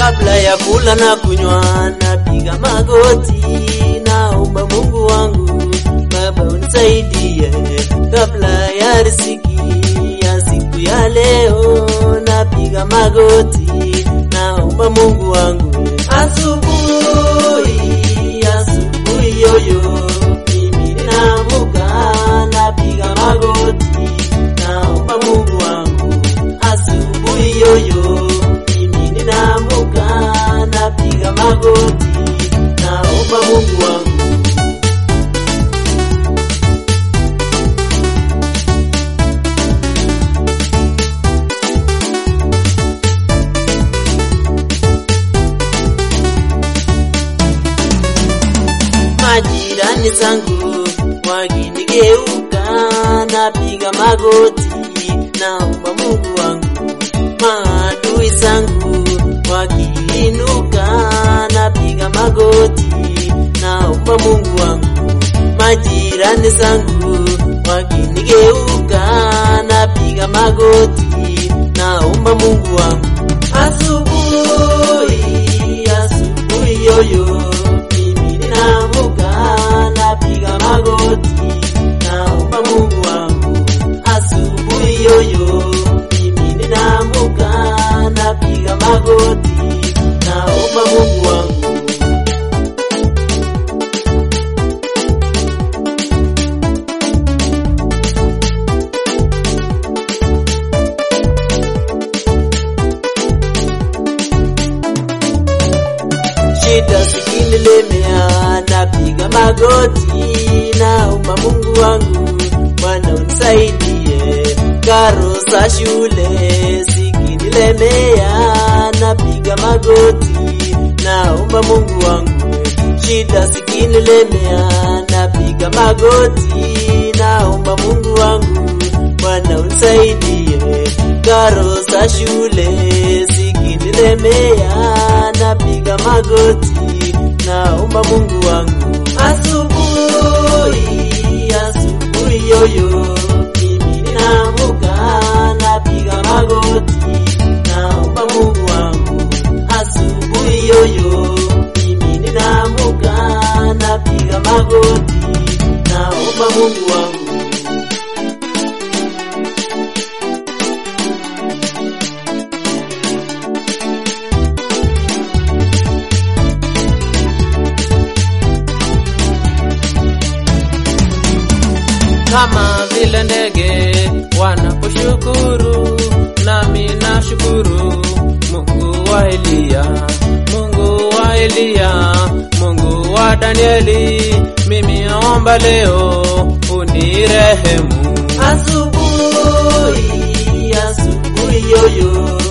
kabla ya kula na kunywa, napiga magoti, naomba Mungu wangu, Baba unisaidie, kabla ya riziki ya siku ya leo, napiga magoti, naomba Mungu wangu, asubuhi, asubuhi yoyo, mimi ninaamka, napiga magoti, naomba Mungu wangu, asubuhi yoyo, mimi ninaamka, napiga magoti, naomba Mungu wangu. majirani zangu wakinigeuka, napiga magoti, naomba Mungu wangu. Maadui zangu wakiinuka, napiga magoti, naomba Mungu wangu. Majirani zangu wakinigeuka, napiga magoti, naomba Mungu wangu. Asubuhi, asubuhi yoyo, mimi ninaamka, napiga magoti, naomba Mungu wangu. Asubuhi yoyo, mimi ninaamka, napiga magoti, naomba Mungu wangu. shida zikinilemea, napiga magoti, naomba Mungu wangu, Bwana unisaidie. Karo za shule zikinilemea, napiga magoti, naomba Mungu wangu. Shida zikinilemea, napiga magoti, naomba Mungu wangu, Bwana unisaidie. Karo za shule zikinilemea, napiga magoti, naomba Mungu wangu. Asubuhi, asubuhi yoyo, mimi ninaamka, napiga magoti, naomba Mungu wangu. Asubuhi yoyo, mimi ninaamka, napiga magoti, naomba Mungu wangu. kama vile ndege wanaposhukuru, nami nashukuru. Mungu wa Eliya, Mungu wa Eliya, Mungu wa Danieli, mimi naomba leo unirehemu. Asubuhi, asubuhi yoyo,